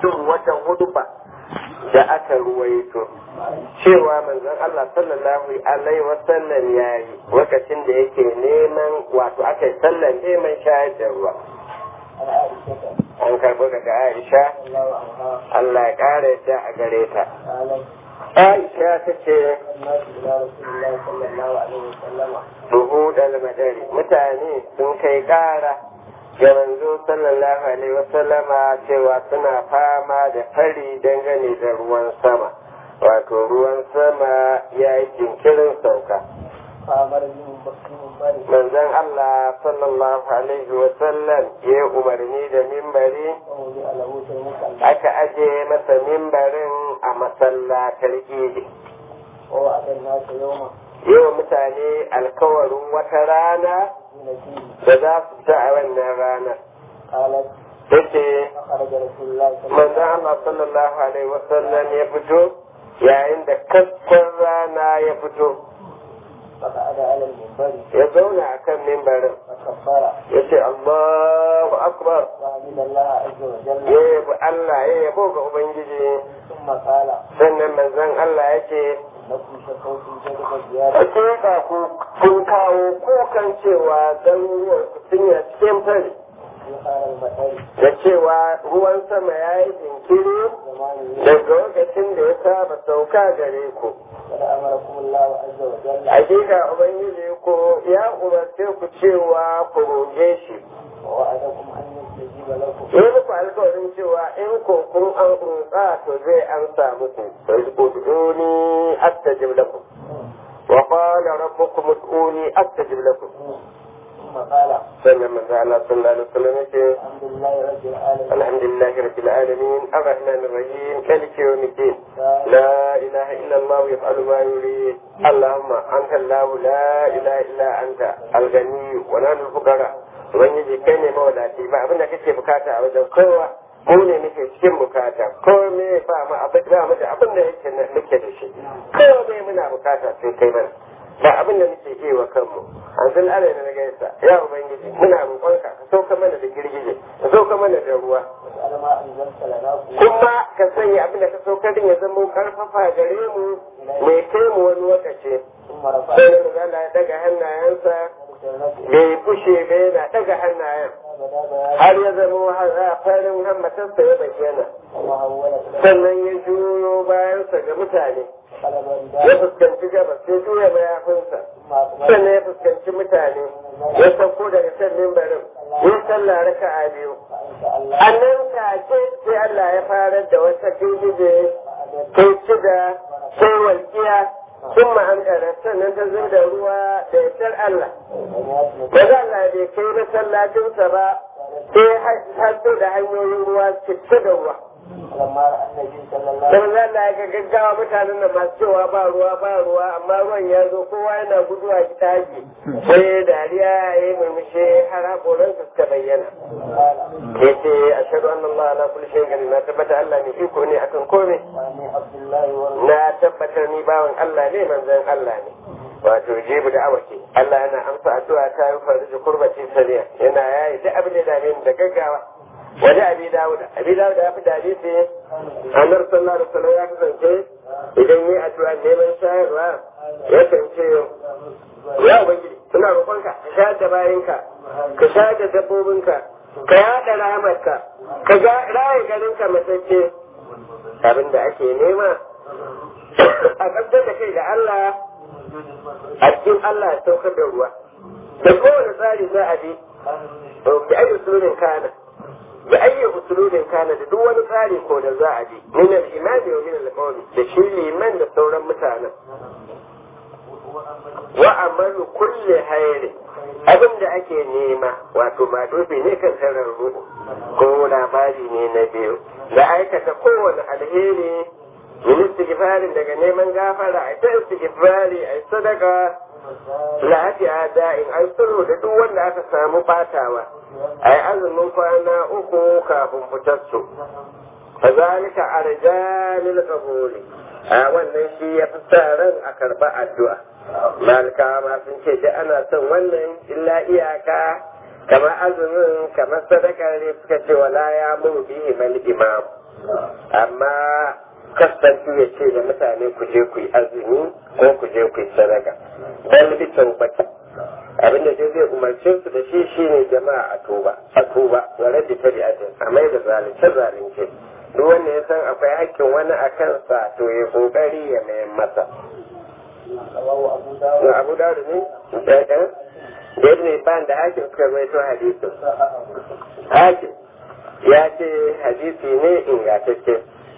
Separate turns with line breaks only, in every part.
cikin wata huduba da aka ruwaito cewa manzon Allah sallallahu alaihi wasallam ya yi lokacin da yake neman wato aka yi sallan neman shayar da ruwa an karbo daga Aisha Allah ya ƙara yadda a gare ta Aisha ta ce Buhu da madari mutane sun kai ƙara ga manzo sallallahu alaihi wasallama cewa suna fama da fari dangane da ruwan sama wato ruwan sama ya yi jinkirin sauka manzon Allah sallallahu alaihi wasallam ya umarni da mimbari aka aje masa mimbarin a masallatar idi yau mutane alkawarin wata rana da za su ta a wannan ranar yace manzon Allah sallallahu alaihi wasallam ya fito yayin da kaskon rana ya fito ya zauna a kan mimbarin ya ce Allahu akbar ya yabi Allah ya yabo ga Ubangiji sannan manzon Allah ya ce Hakika ku kun kawo kukan cewa garuruwan ku sun yi cikin fari da cewa ruwan sama ya yi jinkiri daga lokacin da ya saba sauka gare ku. Hakika Ubangiji ko ya umarce ku cewa ku roge shi. Yi muku alkawarin cewa in ko kun an roƙa to zai amsa muku. Ud'uni astajib lakum. Wa qala rabbukum ud'uni astajib lakum. sannan manzo Allah sallallahu alaihi wasallam yake alhamdulillahi rabbil alamin arrahmanir rahim maliki yawmiddin la ilaha illa Allah yaf'alu ma yurid allahumma anta Allah la ilaha illa anta al-ghani wa nahnu al-fuqara ubangiji kai ne mawadaci ba abinda kake bukata a wajen kowa mu ne muke cikin bukata ko me ba mu abin da mu da abin da yake muke da shi ko me muna bukata sai kai mana ba abin da muke iya wa kanmu an zan ala na gaisa ya ubangiji muna roƙonka ka sauka mana da girgije ka sauka mana da ruwa kuma ka sanya abin da ka sauka din ya zama karfafa gare mu mai kai mu wani lokaci sai da Allah ya daga hannayensa bai fushe ba yana daga hannayen har ya zama farin hammatarsa ya bayyana sannan ya juyo bayansa ga mutane ya fuskanci gabas sai juya mayafinsa sannan ya fuskanci mutane ya sauko daga kan mimbarin ya sallah raka a biyu a nan take sai Allah ya fara da wata girgije kai cida sai walƙiya sun ma'amdara sannan ta zai da ruwa da yasar Allah ba za Allah bai kai masallacinsa ba sai hasso da hanyoyin ruwa cike da ruwa Don Allah ya ga gaggawa mutanen da masu cewa ba ruwa ba ruwa amma ruwan ya zo kowa yana guduwa daji sai dariya ya yi murmushe har haƙoransa suka bayyana. Ya ce a shaɗu an Allah ala kulli shayin gari na tabbata Allah ne iko ne akan kome. Na tabbatar ni bawan Allah ne manzon Allah ne. Wato jibu da awaki Allah yana amsa addu'a ta yi farji kurbaci saniya yana yayi duk abin da ya dame ni da gaggawa. wani abi dawuda abi dawuda ya fi dadi sai annar sallallahu alaihi wasallam ya kasance idan yi addu'a neman shayarwa ya kance ya ubangiji suna roƙonka ka sha da bayanka ka sha da dabbobinka ka yaɗa rahamarka ka ga raye garinka matacce abin da ake nema a ƙasar da kai da Allah a cikin Allah ya saukar da ruwa da kowane tsari za a bi bi ayi sunan kana da ayyi usulubin kana da duk wani tsari ko da za a bi min al-imani wa min al-qawli da shi liman da sauran mutanen wa amalu kulli hayri abin da ake nema wato ma dobe ne kan tarar ruhu ko labari ne na biyu da aikata kowane alheri min istighfarin daga neman gafara a ta istighfari a sadaka lafiya da'in an sulhu da duk wanda aka samu batawa a yi azumin kwana uku kafin fitar su fa zalika arjalil qabuli a wannan shi ya fi sa ran a karba addu'a malika ma sun ce da ana son wannan illa iyaka kamar azumin kamar sadaka ne suka ce wala ya mu bihi mal imam amma kasantu ya ce da mutane ku je ku yi azumi ko ku je ku yi sadaka dan bitan bata abinda dai zai umarce su da shi shine jama'a a tuba a tuba wa raddi tabi'atin a mai da zalunce zalunce duk wanda ya san akwai hakkin wani a kansa to ya kokari ya mayan masa abu dawud ne ɗaya da ibn Ibn da hakim suka rawaito hadisin hakim ya ce hadisi ne ingantacce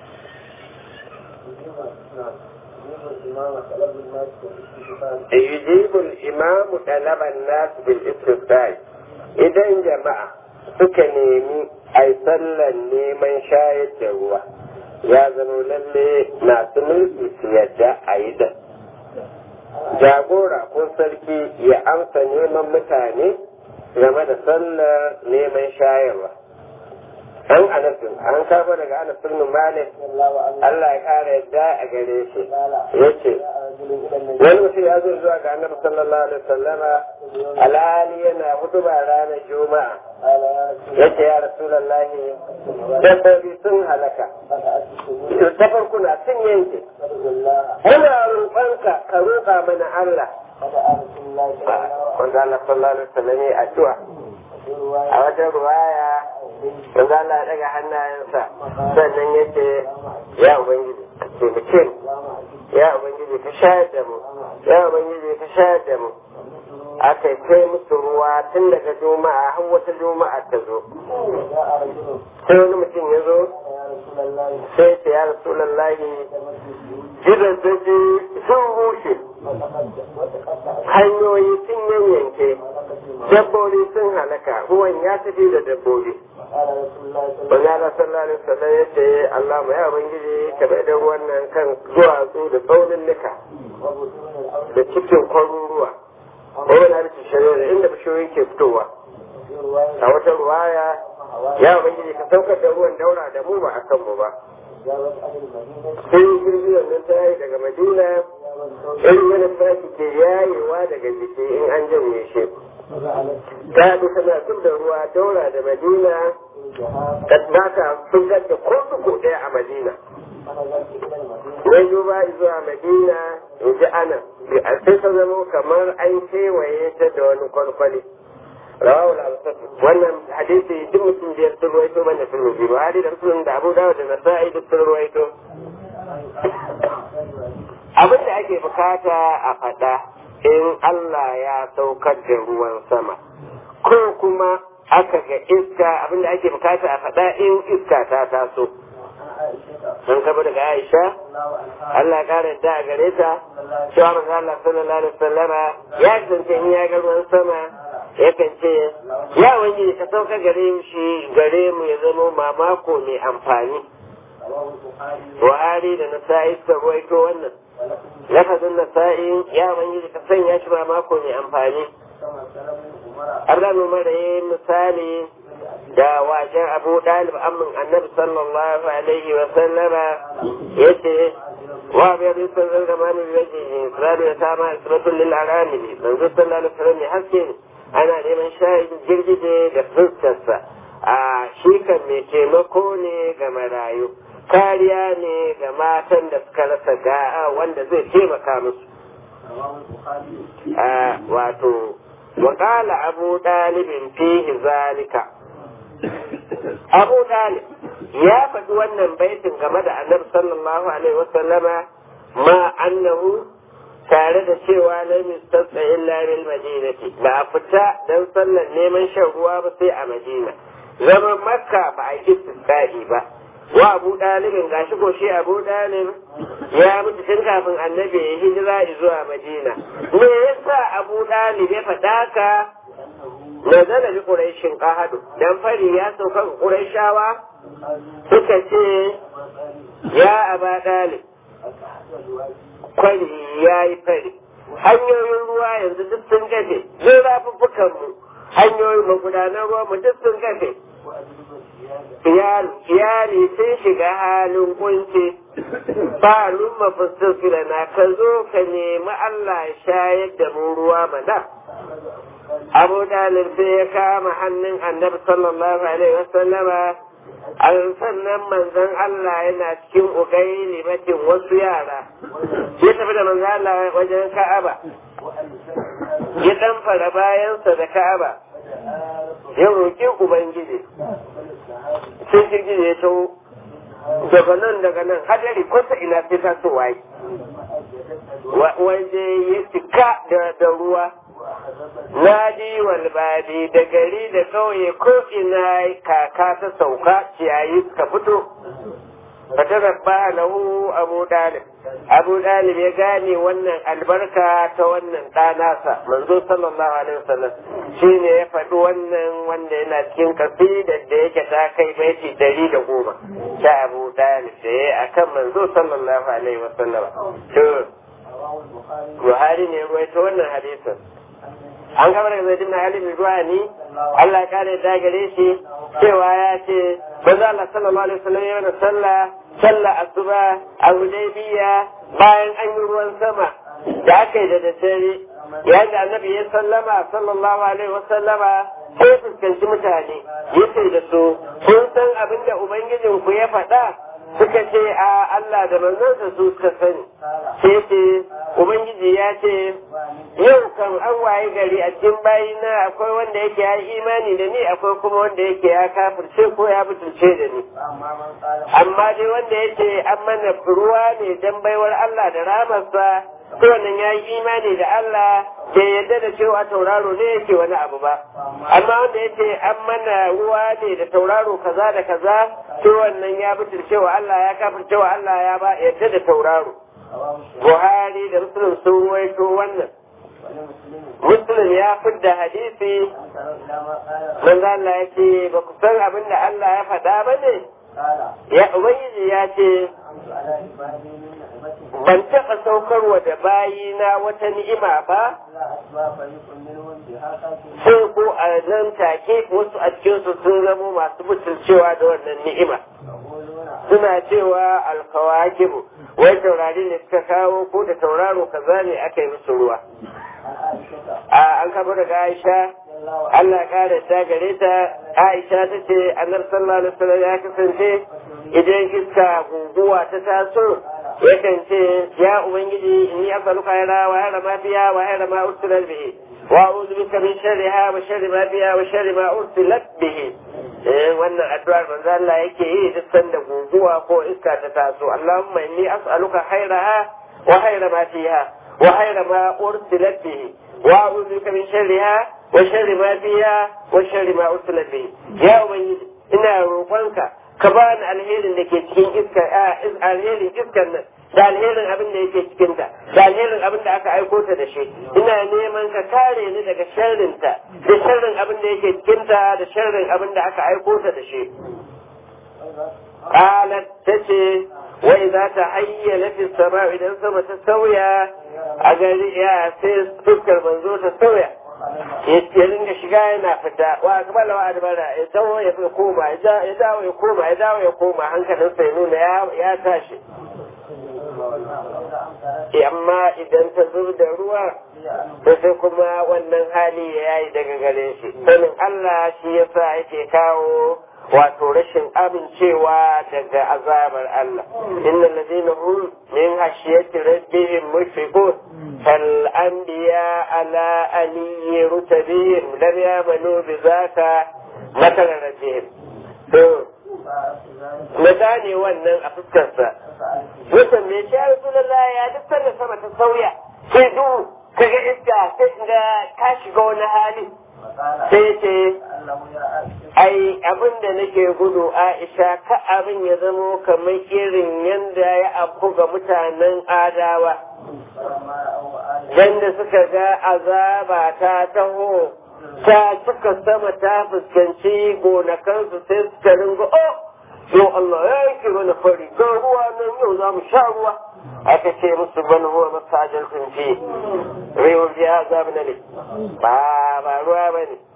يجيب الإمام طلب الناس بالاستفتاء idan jama'a suka nemi a sallan neman shayar da ruwa ya zama lalle masu mulki su yadda a yi da jagora ko sarki ya amsa neman mutane game da sallar neman shayarwa an anasin an kafa daga anasin malik Allah ya kara yadda a gare shi yace wani mutum ya zo zuwa ga annabi sallallahu alaihi wasallama alhali yana hutuba ranar juma'a yace ya rasulullahi dabbobi sun halaka ta farkuna sun yanke muna roƙonka ka roƙa mana Allah wanda Allah sallallahu alaihi wasallam ya addu'a a wajen ruwaya wanda Allah ya daga hannayensa sannan yace ya ubangiji taimake mu ya ubangiji ka shayar da mu ya ubangiji ka shayar da mu aka kai musu ruwa tun daga juma'a har wata juma'a ta zo sai wani mutum ya zo sai ce ya rasulallahi gidan daji sun rushe hanyoyi sun yanyanke dabbobi sun halaka ruwan ya tafi da dabbobi Wani ala sallallahu alaihi wasallam ya ce Allah mu ya ubangiji ka bai da ruwan nan kan duwatsu da tsaunin nika da cikin kwaruruwa wani na rikin shari'a inda bishiyoyi ke fitowa a wata ruwaya ya ubangiji ka saukar da ruwan daura da mu ba a kanmu ba sai girgizar nan ta yi daga madina in wani sashi ke yayewa daga jiki in an janye shi ta bi tana zub da ruwa daura da madina ta bata sun gadda ko ko ɗaya a madina Wai duba zuwa madina in ji ana a sai ta zama kamar an kewaye ta da wani kwalkwali rawahu al-awsat wannan hadisi duk mutum biyar sun ruwaito ban da sun biyu Buhari da Muslim da Abu Dawud da Nasa'i duk sun ruwaito abin da ake bukata a faɗa in Allah ya saukar da ruwan sama ko kuma aka ga iska abin da ake bukata a faɗa in iska ta taso sun kaba daga Aisha Allah ya kare da a gare ta cewa manzo Allah sallallahu alaihi wasallama ya zance in ya ga ruwan sama yakan ce ya wani ka sauka gare shi gare mu ya zama mamako mai amfani Buhari da Nasa'i suka ruwaito wannan lafazin Nasa'i ya wani ka sanya shi mamako mai amfani Allah Umar ya misali da wajen Abu Dalib amin Annabi sallallahu alaihi wa sallama yace wa bi yadda sun zama ne yace Isra'ila ya sama isbatul lil arami manzo sallallahu alaihi wa sallam ya haske ana neman shayin girgije da fuskarsa a shi kan mai taimako ne ga marayu kariya ne ga matan da suka rasa ga'a wanda zai taimaka musu wato وقال أبو طالب فيه ذلك أبو طالب يا فدوانا بيت كما النبي صلى الله عليه وسلم ما أنه tare da cewa na mistasa illa bil madinati ba a fita don sallar neman shan ruwa ba sai a madina zaman makka ba a yi istisqa'i ba wa abu dalibin gashi ko shi abu dalib ya mutu tun kafin annabi ya hijira zuwa madina me yasa abu dalib ya faɗa ka nazala bi quraishin qahadu dan fari ya sauka ga quraishawa suka ce ya aba dalib kwari ya yi fari hanyoyin ruwa yanzu duk sun gafe zai rafuffukan mu hanyoyin magudanar ruwa mu duk sun gafe iyali sun shiga halin kunci falun mafisir na ka zo ka nemi Allah ya shayar da mu ruwa mana Abu Dalib sai ya kama hannun annabi sallallahu alaihi wasallama an sannan manzon Allah yana cikin ugai limatin wasu yara ya tafi da manzon Allah wajen Ka'aba ya dan fara bayansa da Ka'aba ya roƙi Ubangiji sai jirgin ya taho daga nan daga nan hadari kwata ina sai ta so waye waje ya cika da ruwa nadi walbadi da gari da kauye ko ina kaka ta sauka ciyayi suka fito fata rabba lahu abu dalib abu dalib ya gane wannan albarka ta wannan ɗanasa manzo sallallahu alaihi wasallam shine ya faɗi wannan wanda yana cikin kasidar da yake ta kai baiti dari da goma ta abu dalib da ya akan manzo sallallahu alaihi wasallam to Buhari ne ruwaito wannan hadisin an kamar da zai dinna halin ruwa ni Allah ya kare da gare shi cewa ya ce manzo Allah sallallahu alaihi wasallam yana sallah sallah asuba a Hudaybiya bayan an yi ruwan sama da aka yi da daddare yayin da annabi ya sallama sallallahu alaihi wasallama sai fuskanci mutane ya ce da su kun san abin da ubangijinku ya faɗa suka ce a Allah da manzansa su suka sani sai ce ubangiji ya ce yau kan an waye gari a cikin bayina akwai wanda yake ya imani da ni akwai kuma wanda yake ya kafirce ko ya butulce da ni amma dai wanda yake an mana ruwa ne dan baiwar Allah da ramarsa to wannan ya yi imani da Allah ke yadda da cewa tauraro ne yake wani abu ba amma wanda yake an mana ruwa ne da tauraro kaza da kaza to wannan ya butulce wa Allah ya kafirce wa Allah ya ba yadda da tauraro Buhari da Muslim sun ruwaito wannan Muslim ya fidda hadisi manzo Allah ya ce ba ku san abin da Allah ya faɗa ba ne ya ubangiji ya ce ban taɓa saukarwa da bayina wata ni'ima ba sai ko a nan take wasu a cikinsu sun zamo masu butulcewa da wannan ni'ima suna cewa alkawakibu wai taurari ne suka kawo ko da tauraro kaza ne aka yi musu ruwa a an kama daga aisha Allah kare ta gare ta aisha ta ce annar sallallahu alaihi wasallam ya kasance idan iska guguwa ta taso yakan ce ya ubangiji inni as'aluka khayra wa khayra ma fiha wa khayra ma ursilat bihi wa a'udhu bika min sharriha wa sharri ma fiha wa sharri ma ursilat bihi eh wannan addu'ar manzo Allah yake yi duk sanda guguwa ko iska ta taso Allahumma inni as'aluka khayraha wa khayra ma fiha wa khayra ma ursilat bihi wa a'udhu bika min sharriha wa sharri ma fiha wa sharri ma ursilat bihi ya ubangiji ina roƙonka ka ba ni alherin da ke cikin iska alherin iskan nan da alherin abin da yake cikin ta da alherin abin da aka aiko ta da shi ina neman ka kare ni daga sharrin ta da sharrin abin da yake cikin ta da sharrin abin da aka aiko ta da shi qalat tace wa idza tahayyala fi sama idan sama ta sauya a gari ya sai fuskar manzo ta sauya ya ringa shiga yana fita wa akbala wa adbara ya dawo ya koma ya dawo ya koma ya dawo ya koma hankalin sai nuna ya tashi amma idan ta zub da ruwa da sai kuma wannan hali ya yi daga gare shi sanin Allah shi yasa yake kawo wato rashin amincewa daga azabar Allah innal ladina hum min hashiyati rabbihim mushfiqun fal anbiya ala aliyyi rutabihim lam yamanu bi zaka matal rabbihim to ne wannan a fuskarsa Mutum me shi Rasulullah ya duk da sama ta sauya sai duhu kaga iska sai ga ka shiga wani hali sai ce ai abin da nake gudu aisha ka abin ya zamo kamar irin yadda ya afku ga mutanen adawa yadda suka ga azaba ta taho ta cika sama ta fuskanci gonakansu sai suka ringa oh yau Allah ya yanke mana fari ga ruwa nan yau za mu sha ruwa aka ce musu ban huwa masajal kun fi rewa biya azab na ne ba ba ruwa ba ne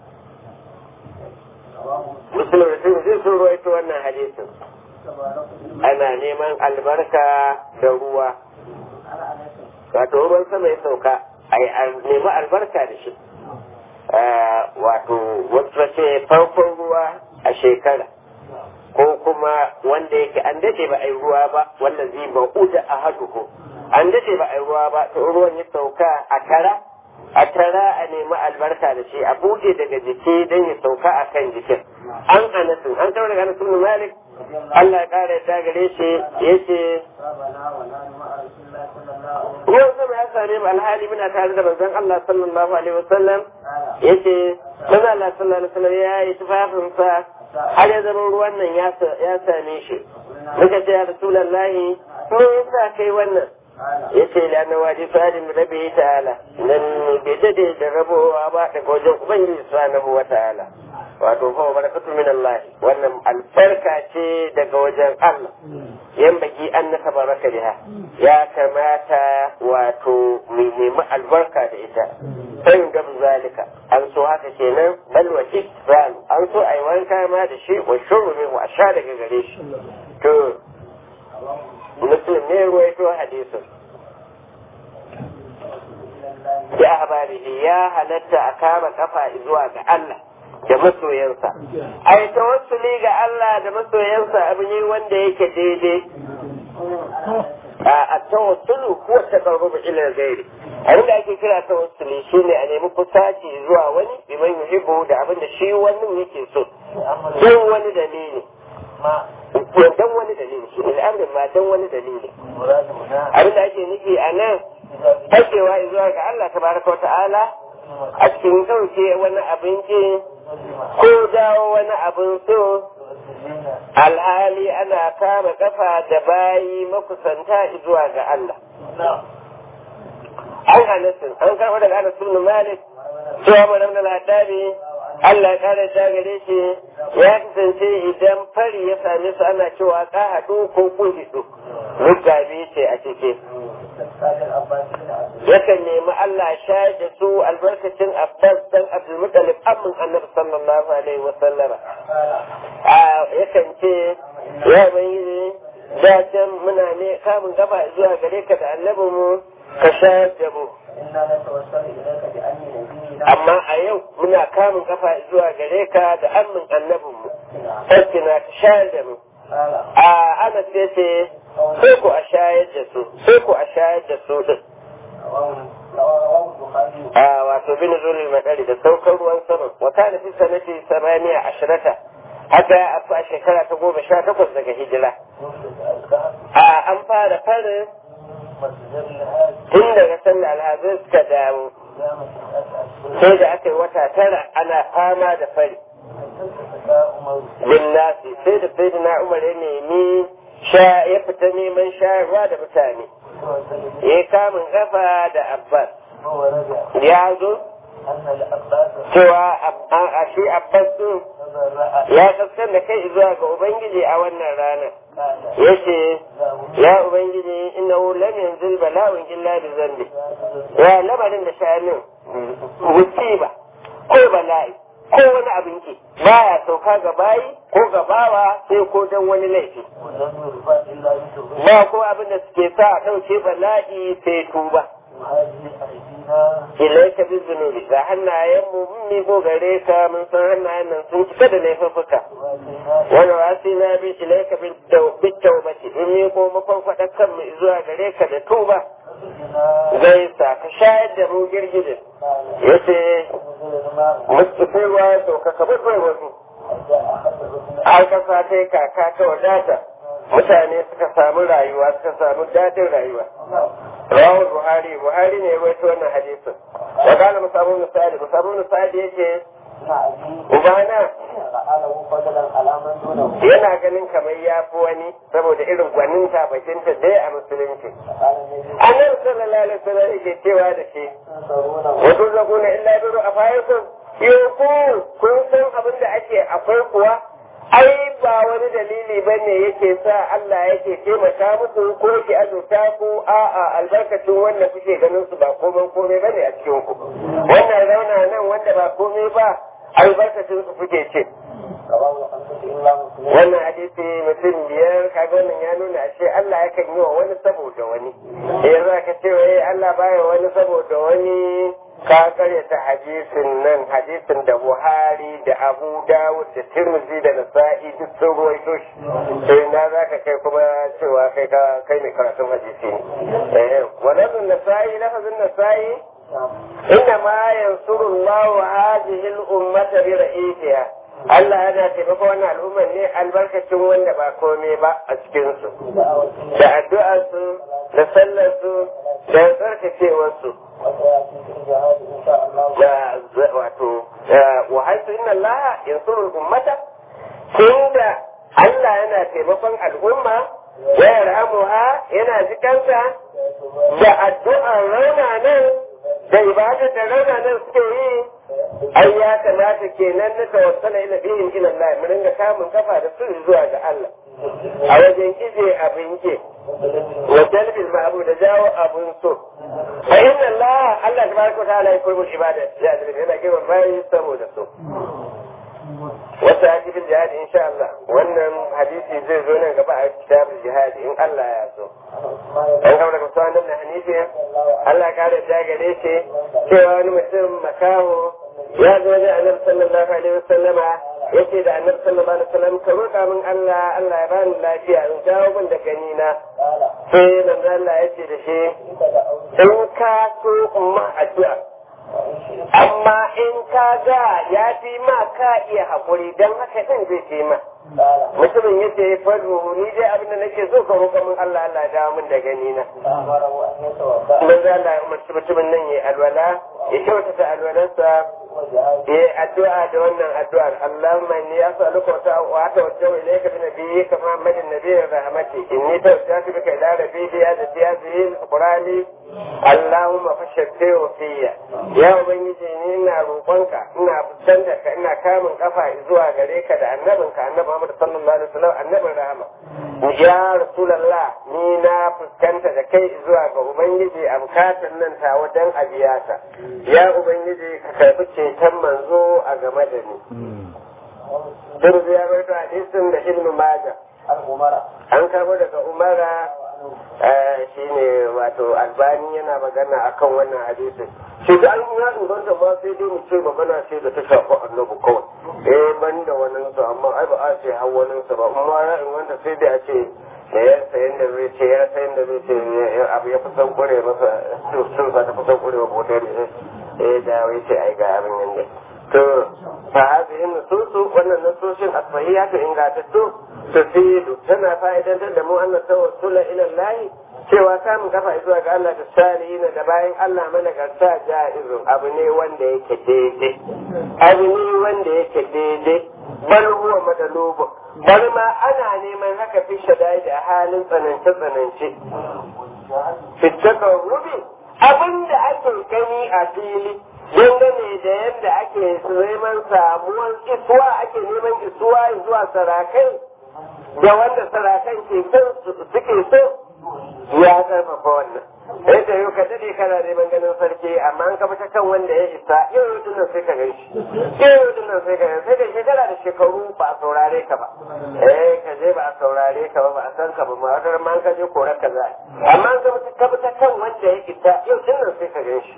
musulun sun zai sun ruwaito wannan hadisin ana neman albarka da ruwa wato ruwan sama ya sauka a nemi albarka da shi wato wasu ce farkon ruwa a shekara ko kuma wanda yake an dace ba a yi ruwa ba wanda zai ba uda a haduhu an dace ba a yi ruwa ba to ruwan ya sauka a tara a tara a nemi albarka da shi a buɗe daga jiki don ya sauka a kan jikin an anasin an taɓa daga anasin malik Allah ya ƙara ya gare shi ya ce ruwan sama ya same mu alhali muna tare da manzon Allah sallallahu alaihi wasallam ya ce manzon Allah sallallahu alaihi wasallam ya yi tufafinsa har ya zama ruwan nan ya same shi muka ce ya rasulallahi me yasa kai wannan ya ce lana waje fadin rabi ta'ala nan bai dade da rabowa ba daga wajen ubangiji subhanahu wa ta'ala wato fa barakatu min Allah wannan albarka ce daga wajen Allah yan baki an na tabaraka biha ya kamata wato mu nemi albarka da ita sai ga zalika an so haka kenan bal wa ikram an so ai wanka ma da shi wa shuru ne wa sha daga gare shi to muslim ne ruwaito hadisin ya habarihi ya halatta a kama kafa zuwa ga Allah da masoyansa ai tawassuli ga Allah da masoyansa abu ne wanda yake daidai a tawassulu ko taqarrubu ila ghairi abin da ake kira tawassuli shine a nemi kusaci zuwa wani biman yuhibbu da abin da shi wani yake so don wani dalili don wani dalili shi al'amarin ma don wani dalili abin da ake nufi a nan fakewa zuwa ga Allah tabaraka wa ta'ala a cikin ɗauke wani abinci ko dawo wani abin so alhali ana kama kafa da bayi makusanta zuwa ga Allah. An hanasin, an karɓa daga Anas ibn Malik, cewa mu nan ladabi Allah ya kare ta gare shi ya kasance idan fari ya same su ana cewa ka haɗu ko kun hiɗu. Rukabi ce a ciki. yakan nemi Allah shayar da su albarkacin Abbas dan Abdulmuttalib amin Annabi sallallahu alaihi wa sallama a yakan ce ya bayyana da can muna ne kamun gaba zuwa gare ka da annabin mu ka shayar da mu amma a yau muna kamun kafa zuwa gare ka da amin annabin mu sai na ka shayar da mu a ana sai ce sai ku a shayar da su sai ku a shayar da su din a wato bin zulul madari da saukar ruwan sama wa kana fi sanati samaniya ashirata haka ya afu a shekara ta goma sha takwas daga hijira a an fara farin tun daga sanda alhazin suka damu sai da aka yi wata tara ana fama da fari bin nasi sai da sai da na umar ya nemi ya fita neman shayarwa da mutane ya kamun kafa da abbas ya zo cewa a shi abbas din ya kaskan da kai zuwa ga ubangiji a wannan rana ya ce ya ubangiji ina lam yanzil bala'un illa bi zambi ya lamarin da sha'anin musiba ko bala'i ko wani abin ki baya sauka ga bayi ko ga bawa sai ko dan wani laifi ba ko abin da suke sa a ɗauke bala'i sai tuba ilaika bi zunubi ga hannayen mu mun miƙo gare ka mun san hannayen nan sun cika da laifuffuka wani wasi na bi ilaika bi taubati mun miƙo makon faɗa kan mu zuwa gare ka da tuba zai sa ka shayar da mu girgijin yace mustafi ruwa ya sauka ka bai wasu har kasa ta yi kaka ta wadata mutane suka samu rayuwa suka samu daɗin rayuwa rawar buhari buhari ne ya waito wannan hadisin wa kana musabu musadi musabu musadi yake ubana yana ganin kamar ya fi wani saboda irin gwaninta bakinta dai a musulunci annabi sallallahu alaihi wasallam yake cewa da shi wa tuzakuna illa biru afaykum yau kun san abin da ake akwai kuwa ai ba wani dalili ba ne yake sa Allah yake taimaka muku ko yake azurta ku a'a albarkacin wanda kuke ganin su ba komai komai ba ne a cikin ku wannan rauna nan wanda ba komai ba albarkacin su kuke ce wannan hadisi mutum biyar kaga wannan ya nuna ashe Allah yakan yi wa wani saboda wani yanzu aka ce wai Allah baya wani saboda wani ka karyata hadisin nan hadisin da Buhari da Abu Dawud da Tirmidhi da Nasa'i duk sun ruwaito shi sai na zaka kai kuma cewa kai ka kai mai karatun hadisi ne eh wannan Nasa'i lafazin Nasa'i inna ma yansuru Allah hadhihi al-ummata bi ra'itiha Allah yana taimaka wannan al'ummar ne albarkacin wanda ba komai ba a cikinsu da addu'arsu da sallarsu da tsarkakewarsu da wato wa haisu inna Allah yansuru ummata tunda Allah yana taimakon al'umma wa yarhamuha yana jikanta da addu'ar raunanan da ibadar da raunanan suke yi ai ya kamata kenan na tawassala ila bihim ila Allah mu ringa kamun kafa da su zuwa ga Allah a wajen ije abin ke wa jalbil ma'bud da jawo abun so fa inna Allah Allah tabaraka ta'ala ya koyi ibada ya da yana kiran bayi saboda so wata hadisi jihadi insha Allah wannan hadisi zai zo nan gaba a kitabul jihadi in Allah ya so an gaba daga suwan nan hanifi Allah kare ta gare shi cewa wani mutum makaho ya zo da annabi sallallahu alaihi wasallama yace da annabi sallallahu alaihi wasallam ka roƙa min Allah Allah ya bani lafiya in jawo min da gani na sai manzo Allah yace da shi in ka so umma addu'a amma in ka ga ya fi ma ka iya haƙuri don haka ɗin zai ce ma mutumin ya ce fadu ni dai abin da nake so ka roƙa min Allah Allah ya dawo min da gani na manzo Allah ya umarci mutumin nan ya alwala ya kyautata alwalarsa ya addu'a da wannan addu'ar Allahumma inni as'aluka wa atawajjahu ilayka bi nabiyyika Muhammadin nabiyyir rahmati inni tawajjahtu bika ila rabbi bi hadhihi hadhihi al-qurani Allahumma fashakkiru fiyya ya ubangiji ni ina roƙonka ina fuskanta ka ina kamun kafa zuwa gare ka da annabinka annabi Muhammad sallallahu alaihi wasallam annabin rahama ya rasulullah ni na fuskanta da kai zuwa ga ubangiji a bukatan nan ta wajen abiyata ya ubangiji ka karbi ceton manzo a game da ni Turbi ya bai hadisin da Ibn Majah an karbo daga Umara shi ne wato albani yana magana akan wannan hadisin shi da an ya inganta ma sai dai mu ce magana ce da ta shafi annabi kawai eh ban da wannan su amma ai ba a ce har wannan su ba amma ya inganta sai dai a ce da ya sayan da zai ce ya sayan da zai ce abu ya fi san kure masa sun sa ta fi san kure wa botar eh da wai ce ai ga abin nan ne to fa hadhihi nususu wannan nusushin asbahiyatu ingatattu tufidu tana fa'idantar da mu anna tawassula ila Allah cewa samun kafa zuwa ga Allah da salihin da bayan Allah managarta ja'izu abu ne wanda yake daidai abu ne wanda yake daidai bal huwa madalubu bal ma ana neman haka fi shadai da halin tsanance tsanance fitakan rubi abin da ake gani a fili dangane da yadda ake neman samuwar isuwa ake neman isuwa zuwa sarakai da wanda sarakan ke suke so ya karfafa wannan sai da yau ka dade kana neman ganin sarki amma an kafa kan wanda ya isa yau yau dinnan sai ka gan shi yau yau dinnan sai ka gan sai da shekara da shekaru ba a saurare ka ba eh ka je ba a saurare ka ba ba a san ka ba ma wata ma an ka je korar ka za amma an kafa ta kan wanda ya isa yau dinnan sai ka gan shi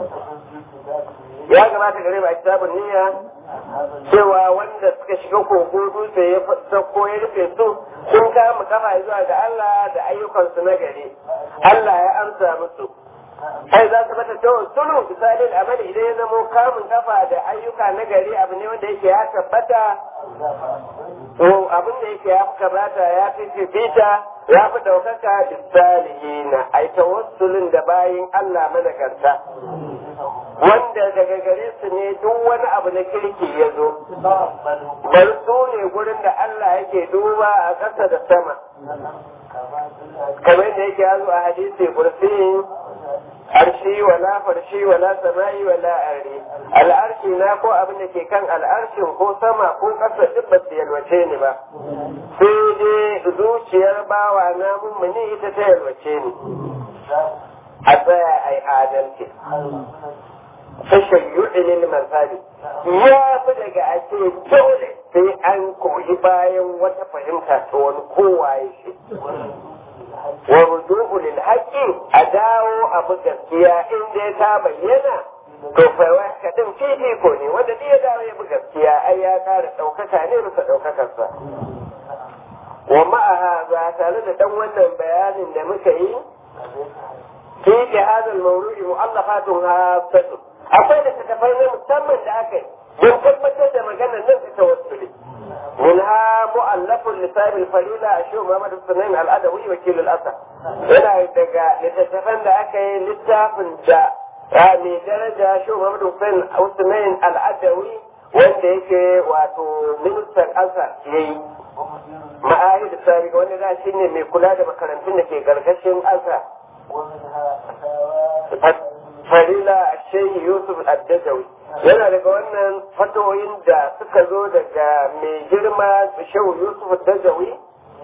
ya gabata gare ba kitabun niyya cewa wanda suka shiga kogo dutse ya sauko ya rufe su sun kama kafa zuwa ga Allah da ayyukansu na gari Allah ya amsa musu ai za su mata tawon sulu misalin amali idan ya zamo kamun kafa da ayyuka na gari abu ne wanda yake ya tabbata to abin da yake ya fi kamata ya fi fifita ya fi ɗaukaka bisalihina ai tawassulin da bayin Allah managarta wanda daga gare su ne duk wani abu na kirki ya zo bar su ne gurin da Allah yake duba a ƙasa da sama kamar da yake yazo a hadisi kursi arshi wala farshi wala sama'i wala arri al'arshi na ko abin da ke kan al'arshin ko sama ko ƙasa duk ba su yalwace ni ba sai dai zuciyar bawa na mummuni ita ta yalwace ni a tsaya a yi adalci tashayyu'in lil mazhabi ya fi daga ake dole sai an koyi bayan wata fahimta ta wani kowaye shi wa ruju'u lil haqqi a dawo abu gaskiya in dai ta bayyana to faiwa kaɗin fifiko ne wanda ya dawo ya bi gaskiya ai ya ƙara ɗaukaka ne bisa ɗaukakarsa wa ma'aha ba tare da ɗan wannan bayanin da muka yi fi jihazul mawru'i mu'allafatun hasatu akwai da tafai na musamman da aka yi don tabbatar da maganar nan ta tawassuli منها مؤلف لسائب الفريلة الشيخ محمد السنين الأدوي وكيل الأسد هنا دقا لتتفن أكي للتافن جاء يعني درجة شيخ محمد السنين الأدوي wanda yake wato ministan ƙasa ya yi ma'ahid sabiq wanda da shi ne mai kula da makarantun da ke gargashin ƙasa farila shehi yusuf addajawi yana daga wannan fatoyin da suka zo daga mai girma shehu yusuf addajawi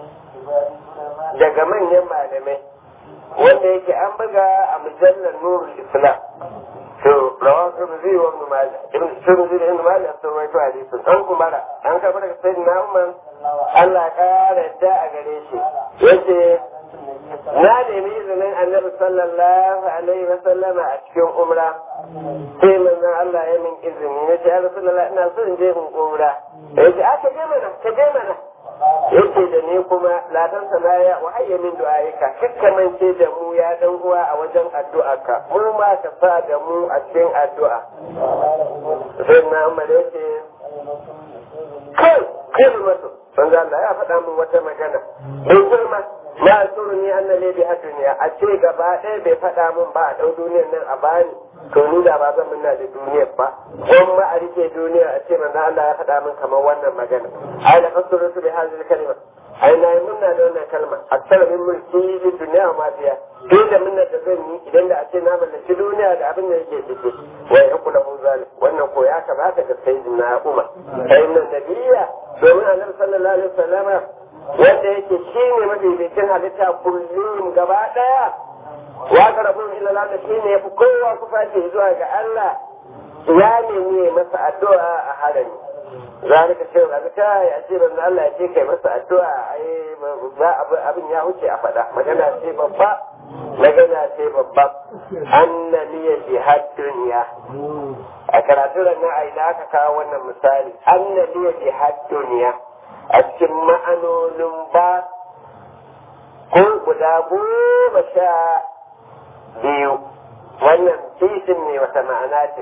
daga manyan malamai wanda yake an buga a mujallar nurul islam to rawan turzi wa ibn majah ibn turzi da ibn majah sun rawaito hadisin an kumara an karɓi daga sayyidina umar Allah ya kara yadda a gare shi yace na nemi izinin annabi sallallahu alaihi wa sallama a cikin umra sai manzon Allah ya min izini ya ce ya rasulullah ina so in je in umra ya ce a ka je mana ka je mana yace da ni kuma ladan sanaya wa hayya min du'aika kakkamance da mu ya dan uwa a wajen addu'arka mu ma ka sa da mu a cikin addu'a sai na umar yace kai kai mutum manzo Allah ya faɗa min wata magana bai girma ma suruni anna li bi duniya a ce gaba ɗaya bai faɗa min ba a ɗau duniyar nan a bani to ni da ba zan minna da duniyar ba ko ma a rike duniyar a ce manzo Allah ya faɗa min kamar wannan magana ai da kasuru su bi hadhihi kalima ai na yi minna da wannan kalma aksara min mulki li duniya ma biya duk da minna da zan yi idan da a ce na mallaki duniya da abin da yake ciki wa ya kula mun zalim wannan ko ya kamata ga sayyidina Umar sai nan nabiyya domin annabi sallallahu alaihi wasallama wanda yake shi ne mafificin halitta kullum gaba daya wa ga rabun illa Allah shi ne yafi kowa kufa ce zuwa ga Allah ya nemi masa addu'a a harami zalika ce ga ta ya ce banza Allah ya ce kai masa addu'a ai ba abin ya wuce a faɗa magana ce babba magana ce babba anna liya jihad dunya a karatu da na aina aka kawo wannan misali anna liya jihad dunya a cikin ma'anonin ba ko guda goma sha biyu wannan titin ne wata ma'ana ce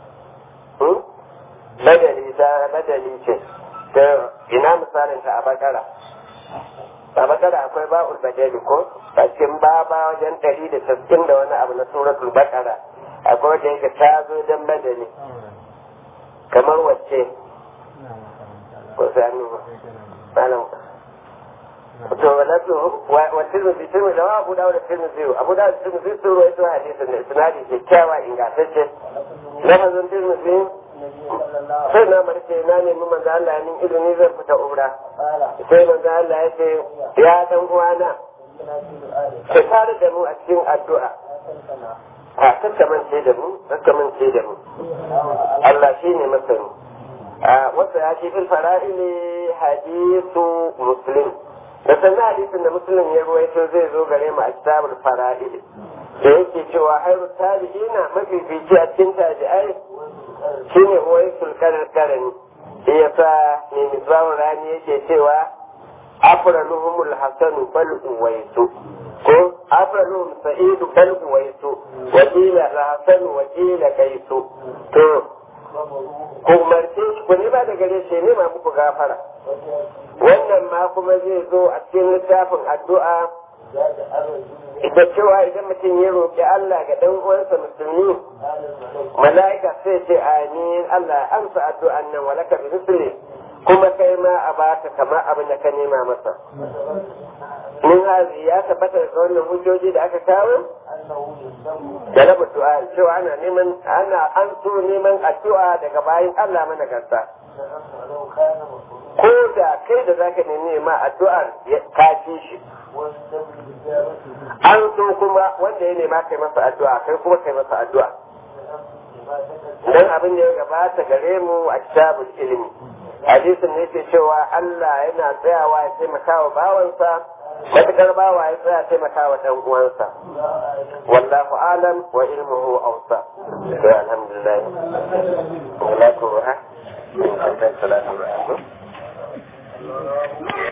badali ta badali ce ta ina misalin ta a bakara a bakara akwai ba'ul badali ko a cikin baba wajen ɗari da sassin da wani abu na suratul bakara akwai wanda yake ta zo don badali kamar wacce ko sami malam to wala to wa tirmidhi tirmidhi da abu dawud tirmidhi abu dawud tirmidhi sun rawaito hadisin da isnadi kyakkyawa ingantacce lafazin tirmidhi sai na marke na nemi manzo Allah min izini zan fita umra sai manzo Allah ya ce ya dan uwana ka tare da mu a cikin addu'a a kakkamance da mu kakkamance da mu Allah shine masani wasa ya ce fil fara'ili hadisu muslim da sannan hadisin da muslim ya ruwaito zai zo gare mu a kitabul fara'ili da yake cewa hairu tabi'ina mafifici a cikin tabi'ai shine uwaisul karni shi yasa ne misbahun rani yake cewa afraluhumul hasanu bal uwaisu ko afraluhum sa'idu bal uwaisu wakila al-hasanu wakila kaisu to ku umarce shi ku nema da gare shi nema muku gafara wannan ma kuma zai zo a cikin littafin addu'a da cewa idan mutum ya roƙi Allah ga ɗan uwansa musulmi mala'ika sai ce amin Allah amsa addu'an nan walaka bi misli kuma kai ma a baka kamar abin da ka nema masa min hazi ya tabbata da wannan hujjoji da aka kawo da na du'a cewa ana neman ana an so neman addu'a daga bayan Allah mana gasa ko da kai da zaka nemi ma addu'ar ka ci shi an so kuma wanda ya nema kai masa addu'a kai kuma kai masa addu'a dan abin da ya gabata gare mu a kitabul ilimi hadisin ne ke cewa Allah yana tsayawa ya taimaka wa bawansa matukar bawa ya tsaya taimaka wa ɗan uwansa wallahu alam wa ilmuhu awsa to alhamdulillah salatu wa salatu